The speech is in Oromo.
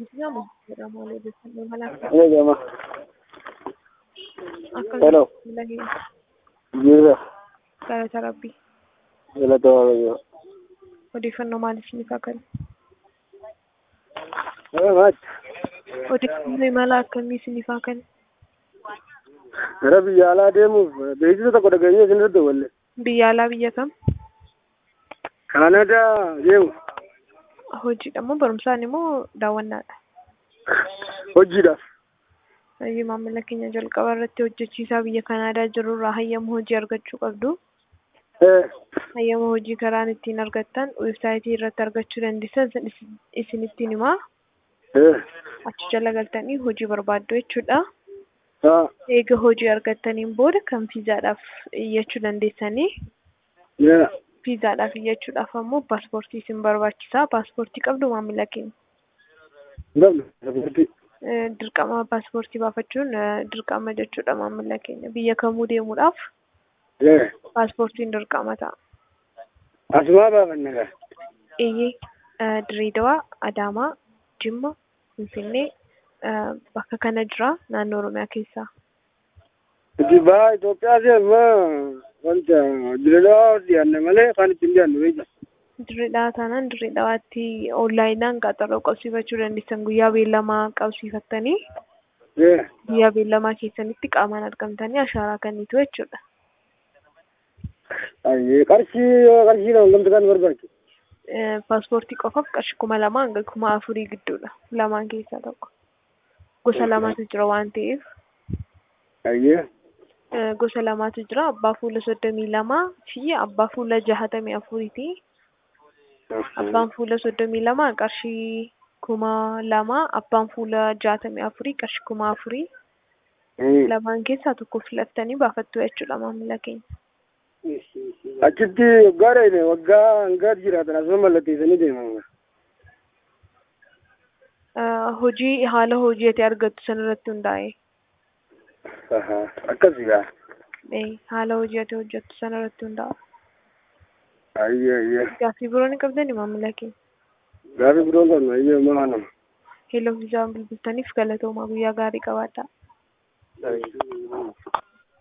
jedhamu jedhamu odeeffannoo malaa Ni gama. akka Hello. lagee Jira. galata rabbii Galata Waaqayyoo. odeeffannoo maaliif ni kakan Eh, maal? odeeffannoo imala akkamii isiniif hakan Gara biyya alaa deemuuf beeksisa tokko dhageenyee isin irra daballe. biyya alaa biyya kam Kaanadaa deemu. hojiidha moo barumsaan immoo daawwannaadha Hojiidhaaf. Hayyuu maamila keenya jalqaba irratti hojjechiisaa biyya Kanaadaa jirurraa hayyama hojii argachuu qabdu. Eh, Hayyama hojii karaan ittiin argattan weebsaayitii irratti argachuu dandeessan san isin- isinittiin himaa. eh, Achi jala galtanii hojii barbaaddu jechuudha. haa, Eega hojii argattaniin booda kan fiizaadhaaf iyyachuu dandeessanii. yaa, Fiizaadhaaf iyyachuudhaaf ammoo paaspoortii isin barbaachisa. Paaspoortii qabdu maamila keenya. gamna, safartii. Eh, Dirqama paaspoortii baafachuun eh, dirqama jechuudha maamila keenya. Biyya kamuu deemuudhaaf Eh, paaspoortiin dirqama ta'a. asumaa baafanna gaa. Iyyee eh, Dirreedawaa, Adaamaa, Jimma, Finfinnee eh, bakka kana jira naannoo Oromiyaa keessaa. Itti baa Itoophiyaa deemaa wanta direedawaa dhiyaanne malee kan ittiin dhiyaannu beekta. Dirreedhaa taanaan dirreedhawaatti onlaayinaan qaxaroo qabsiifachuu dandeessan guyyaa beellamaa qabsiifattanii Eh, guyyaa beellamaa keessanitti qaamaan argamtanii ashaaraa kennitu jechuudha. ayyee qarshii yoo qarshii nama gamta kan barbaachisu. Eh, Paaspoortii qofaaf qarshii kuma lamaa hanga kuma afurii gidduudha. Lamaan keessaa tokko. Gosa lamatu jira waan ta'eef. Ayyee. Eh, gosa lamatu jira abbaa fuula soddomii lamaa fi abbaa fuula jahatamii afuriiti. Abbaan fuula soddomii lama qarshii kuma lama abbaan fuula jahatamii afurii qarshii kuma afurii Hmm. lamaan keessaa tokko filattanii baafattu jechuudha maamila keenya. Achitti waggaa dheene waggaa hangaa jiraatan asuma mallatteessanii deeman. Eh, Hojii haala hojii ati argattu sanarratti hundaa'e Ahaa, Akkasii gaa. eh, haala hojii ati hojjettu sanarratti hundaa'a. Ayyee ayyee. Gaaffii biroo ni qabdani maamila keenya. Gaaffii biroo qabna ayyee maa nama. Hello viizaan bilbiltaniif galatoomaa guyyaa gaarii qabaadhaa. Ayyee.